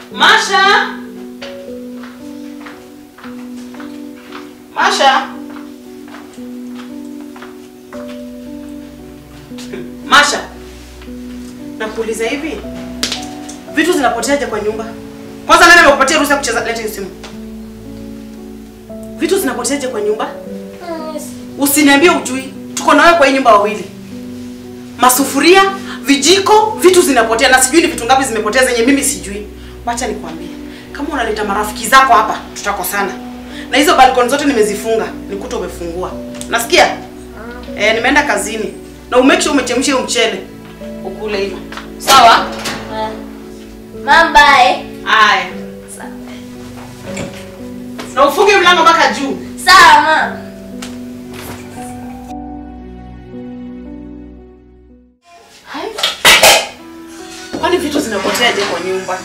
Masha! Masha! Masha! Nakuuliza hivi. Vitu zinapoteaje kwa nyumba? Kwanza nani amekupatia ruhusa ya kucheza leta hiyo simu? Vitu zinapoteaje kwa nyumba? Usiniambie ujui. Tuko na wewe kwa hii nyumba wawili. Masufuria, vijiko, vitu zinapotea na sijui ni vitu ngapi zimepotea zenye mimi sijui. Wacha nikwambie. Kama unaleta marafiki zako hapa, tutakosana. Na hizo balkoni zote nimezifunga, nikuta umefungua. Nasikia? Eh, nimeenda kazini. Na umake sure umechemsha hiyo mchele. Ukule hivyo. Sawa? Mom, bye. Aya. Na ufunge mlango mpaka juu. Sawa, mom. Hai. Kwani vitu zinapoteaje kwa nyumba?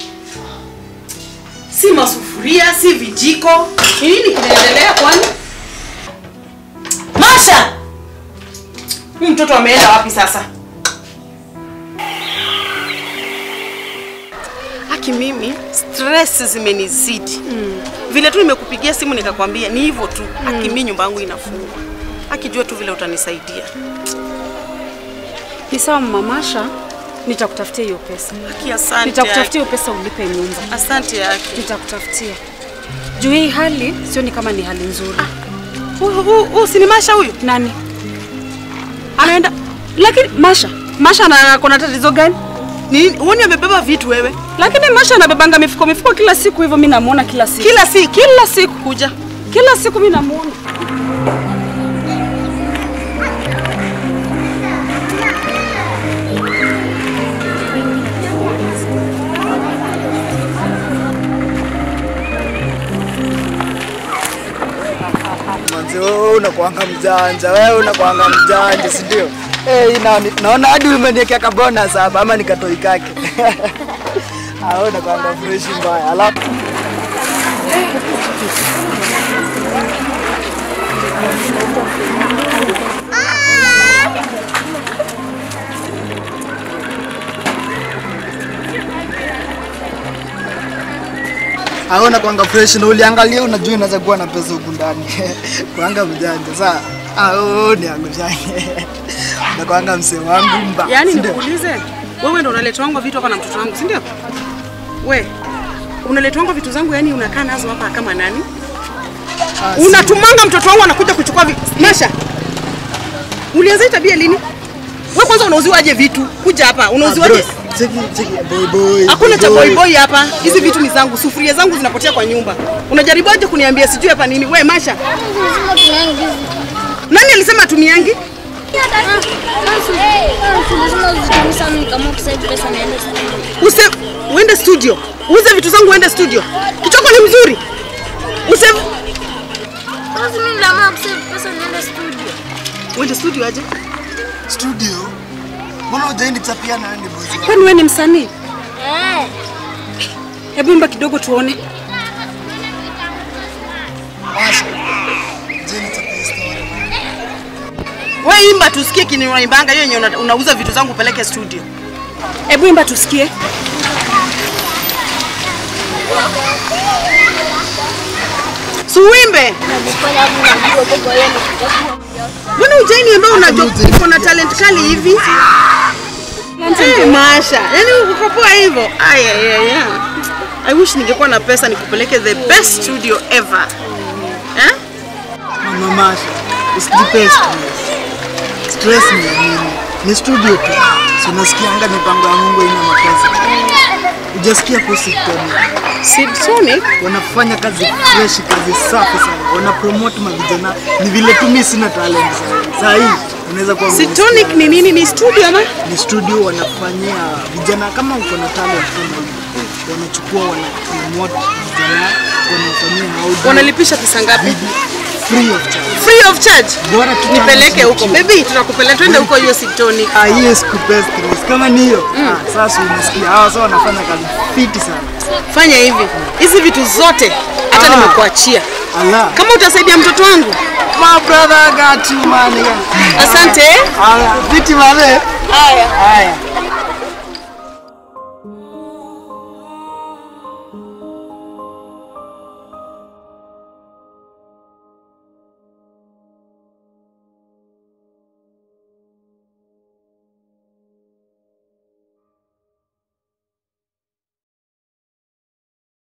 Si masufuria, si vijiko. Ni nini kinaendelea kwani? Masha! Huyu mtoto ameenda wapi sasa? Haki mimi stress zimenizidi. Vile tu nimekupigia simu nikakwambia ni hivyo tu. Haki mimi nyumba yangu inafungwa. Akijua tu vile utanisaidia. Ni sawa mama Masha, nitakutafutia hiyo pesa. Haki asante. Nitakutafutia hiyo pesa ulipe nyumba. Asante Haki. Nitakutafutia. Juu hii hali sioni kama ni hali nzuri. Huyu huyu huyu si ni Masha huyu? Nani? Anaenda lakini Masha, Masha ana kuna tatizo gani? Ni huoni amebeba vitu wewe? Lakini Masha anabebanga mifuko mifuko kila siku hivyo, mimi namuona kila siku. Kila siku. Kila siku Kuja. kila siku mimi namuona. Manzi, wewe unakuanga mjanja, wewe unakuanga mjanja, si ndio? Eh, ina naona hadi umeniwekea ka bonus hapa ama nikatoi kake. Ah, wewe unakuanga fresh mbaya. Alafu Ah, unakuanga fresh na uliangalia unajua unaweza kuwa na pesa huku ndani. Kuanga mjanja. Sasa ah, wewe ni angushange. Unakuanga msee wangu mba. Yaani si ndio? nikuulize, wewe ndo unaleta wangu vitu hapa na mtoto wangu, si ndio? We, unaleta wangu vitu zangu yani unakaa nazo hapa kama nani? Ah, si- Unatumanga mtoto wangu anakuja kuchukua vitu. Masha. Ulianza hii tabia lini? Wewe kwanza unauziwaje vitu? Kuja hapa, Ah, unauziwaje? bro, Cheki cheki boy boy. Hakuna cha boy. boy boy hapa. Hizi vitu ni zangu. Sufuria zangu zinapotea kwa nyumba. Unajaribuaje kuniambia sijui hapa nini? We Masha, nani alisema tumiangi? Use uende studio. Uuze vitu zangu uende studio. Kichoko ni mzuri. Use uende studio aje? Studio. Mbona hujaendi kuchapia na wewe boss? Kwani wewe ni msanii? Hebu imba kidogo tuone. Basi. Je, nichapie story. We imba tusikie kini unaimbanga hiyo yenye una- unauza vitu zangu upeleke studio. Hebu imba tusikie. Si uimbe. Mbona ujaini ambao unajua uko na talent kali hivi? Eh, Masha, yaani uko poa hivyo. Aya ya ya. I wish ningekuwa na pesa nikupeleke the best studio ever. Eh? Mama Masha, usijipe stress. Stress ni ya nini? Ni studio tu. Si unasikianga mipango ya Mungu ina mapesa. Hujasikia kuhusu Tony. Sibsonic Wanafanya kazi fresh, kazi safi sana. Wana promote mavijana. Ni vile tu mimi sina talent sana. Saa hii unaweza kuwa Sitonic ni nini? Ni studio ama? ni studio wanafanyia vijana kama uko na talent kama hiyo. wanachukua wana promote vijana wanafanyia audio Wanalipisha pesa ngapi? free of charge. Free of charge. Bora tu Nipeleke huko. talent Baby, tunakupeleka twende huko hiyo Sitonic. Ah, hiyo sikupea stress. Kama ni hiyo ah, sasa unasikia hawa sasa wanafanya kazi fiti sana. Fanya hivi. Hizi vitu zote hata Ah. nimekuachia. Allah. Kama utasaidia mtoto wangu. My brother got you man. Asante. Allah, fiti mane. Haya. Haya.